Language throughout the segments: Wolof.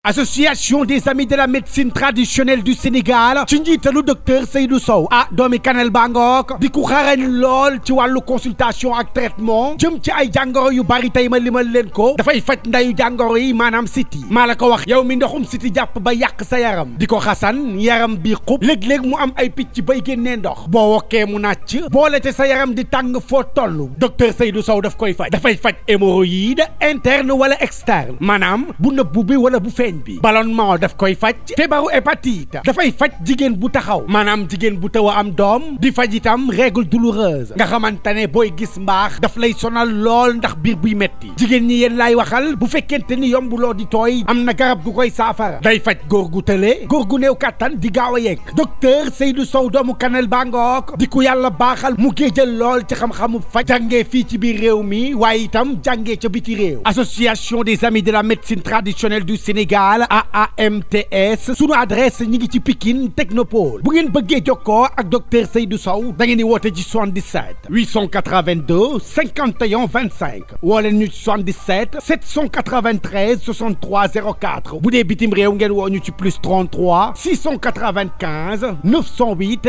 association des amis de la médecine traditionnelle du Sénégal ci njiitalu docteur Seydou Sow ah doomi Kanel Bangook di ku xarañ lool ci wàllu consultation ak traitement jëm ci ay jàngoro yu bari tey ma limal leen ko dafay faj ndayu jàngoro yi maanaam siti maa la ko wax yow mi ndoxum siti jàpp ba yàq sa yaram di ko xasan yaram bi xub léeg-léeg mu am ay picc bay génnee ndox boo wokkee mu nàcc boole te sa yaram di tàng foo toll docteur Seydou Sow daf koy faj dafay faj hémorroïde interne wala externe maanaam bu nëbbu bi wala bu feeñ bi ballonnement daf koy faj feebaru hépatite dafay faj jigéen bu taxaw maanaam jigéen bu taw a am doom di faj itam règle douloureuse nga xamante ne booy gis mbaax daf lay sonal lool ndax biir buy metti jigéen ñi yéen laay waxal bu fekkente ni yombuloo di tooy am na garab gu koy saafara day faj góor gu tële góor gu néew kàttan di gaaw a yegg docteur Seydou Sow doomu Kanel Bangook di ku yàlla baaxal mu géejal lool ci xam-xamu faj jàngee fii ci biir réew mi waaye itam jàngee ca biti réew association des amis de la médecine traditionnelle du Sénégal AAMTS sunu adresse ñi ngi ci Pikine Technopole bu ngeen bëggee jokkoo ak docteur Seydou Sow da ngeen di woote ci 77 882 51 25 woo leen ñu ci 77 793 63 04 bu dee bitim réew ngeen woo ñu ci plus 33 695 908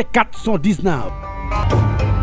419.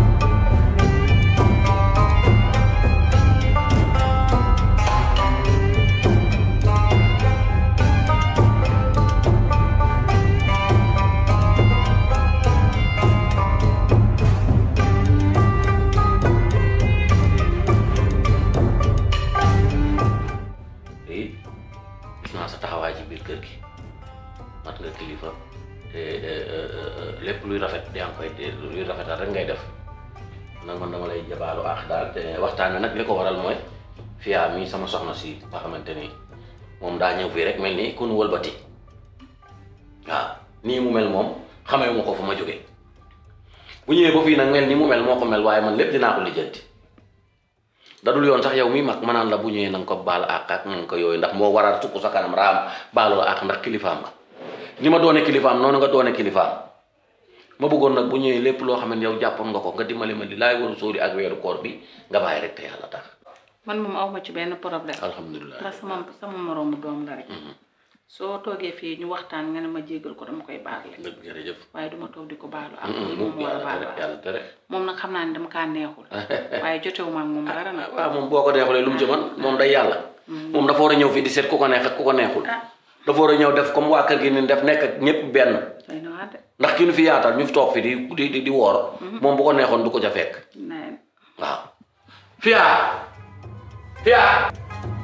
te it gis naa sa taxawaay ci biir kër gi mat nga kilifa te lépp luy rafet yaa ngi koy luy rafetal rek ngay def nag man dama lay jabaalu aax daal te waxtaan wi nag li ko waral mooy fiyaa mi sama soxna si nga xamante ni moom daa ñëw fii rek mel ni ku nu wëlbati waaw nii mu mel moom xamee ma ko fa ma jóge bu ñëwee ba fii nag mel ni mu mel moo ko mel waaye man lépp dinaa ko lijjanti dadul yoon sax yow mi mag ma naan la bu ñëwee na nga ko baal àq ak na nga ko yooyu ndax moo waral tukk sa kanam raam baalu la àq ndax kilifaam nga ni ma doone kilifaam noonu nga doone kilifaam ma bëggoon nag bu ñëwee lépp loo xam ne yow jàppoon nga ko nga dimbali ma li laay waru sóori ak weeru koor bi nga bàyyi rek te yàlla tax man moom aw ma ci benn problème alhamdulilah ndax sama sama moroomu doom la rek soo toogee fii ñu waxtaan nga ne ma jéggal ko dama koy baal rek dëgg jërëjëf waaye duma toog di ko baalu ak mu moom war a yàlla baal tere yàlla tere moom nag xam naa ne dama kaa neexul waaye jotewuma ak moom dara nag waaw moom boo ko neexulee lu mu ci man moom day yàlla moom dafa war a ñëw fii di seet ku ko neex ak ku ko neexul ah dafa war a ñëw def comme waa kër gi ni def nekk ak ñëpp benn doy na waar de ndax ki nu fi yaatal ñu fi toog fi di di di di woor moom bu ko neexoon du ko ca fekk nee waaw fiyaa fiyaa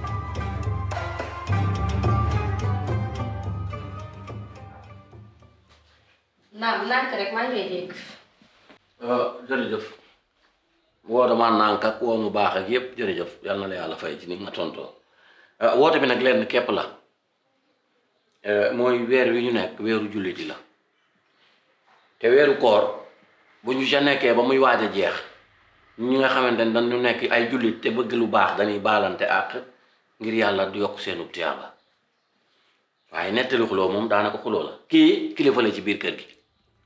naam nànk rek maa ngi lay dégg. jërëjëf woo dama nànk ak woo mu baax ak yépp jërëjëf yal na la yàlla fay ci ni nga tontoo woote bi nag lenn képp la mooy weer wi ñu nekk weeru julliti la te weeru koor bu ñu ca nekkee ba muy waaj a jeex ñi nga xamante ne dañu nekk ay jullit te bëgg lu baax dañuy baalante àq ngir yàlla du yokk seenu tiyaaba waaye nettali xuloo moom daanaka xuloo la kii kilifa la ci biir kër gi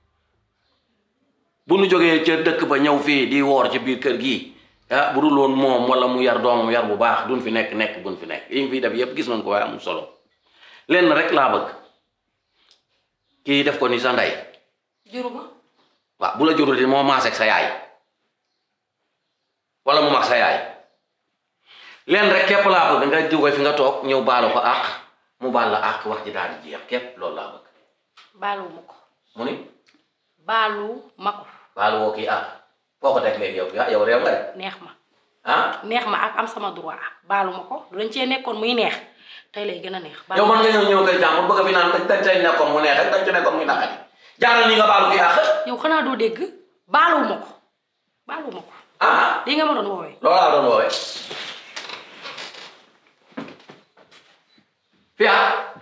bu nu jógee ca dëkk ba ñëw fii di woor ci biir kër gi ah bu dul woon moom wala mu yar doomam yar bu baax duñ fi nekk nekk buñ fi nekk yi ngi fiy def yépp gis nañ ko waaye amul solo lenn rek laa bëgg kii def ko ni sa ndey juruma waaw bu la jurul di moo maas ak sa yaay wala mu mag sa yaay lenn rek képp laa bëgg nga jóge fi nga toog ñëw baalu ko àq mu baal la àq wax ji daal di jeex képp loolu laa bëgg baaluwuma ko mu ni baalu ma ko baalu woo kii àq foo ko teg léegi yow ah yow réew nga de neex ma ah neex ma ak am sama droit baalu ma ko lu dañ cee nekkoon muy neex tey lay gën a neex yow man nga ñëw ñëw kay jàmbur bëgg fi naan dañ dañ cay nekkoon mu neex rek dañ ci nekkoon muy naqari jaaral ni nga baalu kii àq yow xanaa doo dégg baaluwuma ko baaluwuma ko ah lii nga ma doon woowee loolaa doon woowee fiya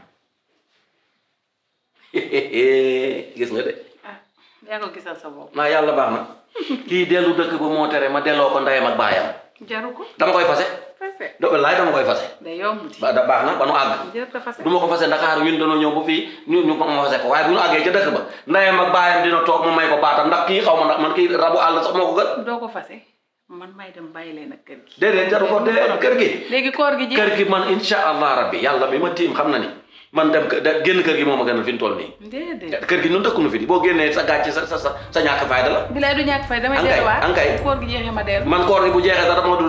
gis nga de ah yaa ko gisal sa bopp naa yàlla baax na kii dellu dëkk ba moo tere ma delloo ko ndeyam ak baayam jaru ko dama koy fase fase do laay dama koy fase day yomb di ba da baax na ba nu àgg jër ta fase du ma ko fase Ndakaaru ñun dañoo ñëw ba fii ñu ñu ma fase ko waaye bu ñu àggee ca dëkk ba ndeyam ak baayam dina toog ma may ko baatam ndax kii xaw ma ndax man kii rabu àll sax moo ko gën doo ko fase man may dem bàyyi leen ak kër gi déedéet jaru ko dee kër gi léegi koor gi jeex kër gi man insha allah rabbi yàlla bi ma tiim xam na ni man dem kë- de- génn kër gi moom a gënal fi ñu toll nii déedéet kër gi ñun dëkkunu fi di boo génnee sa gàcce sa sa sa sa ñàkk fayda la bilaay du ñàkk fay damay Ankay, delluwaat ankay. koor gi jeexee ma dellu man koor gi bu jeexee sax dama dul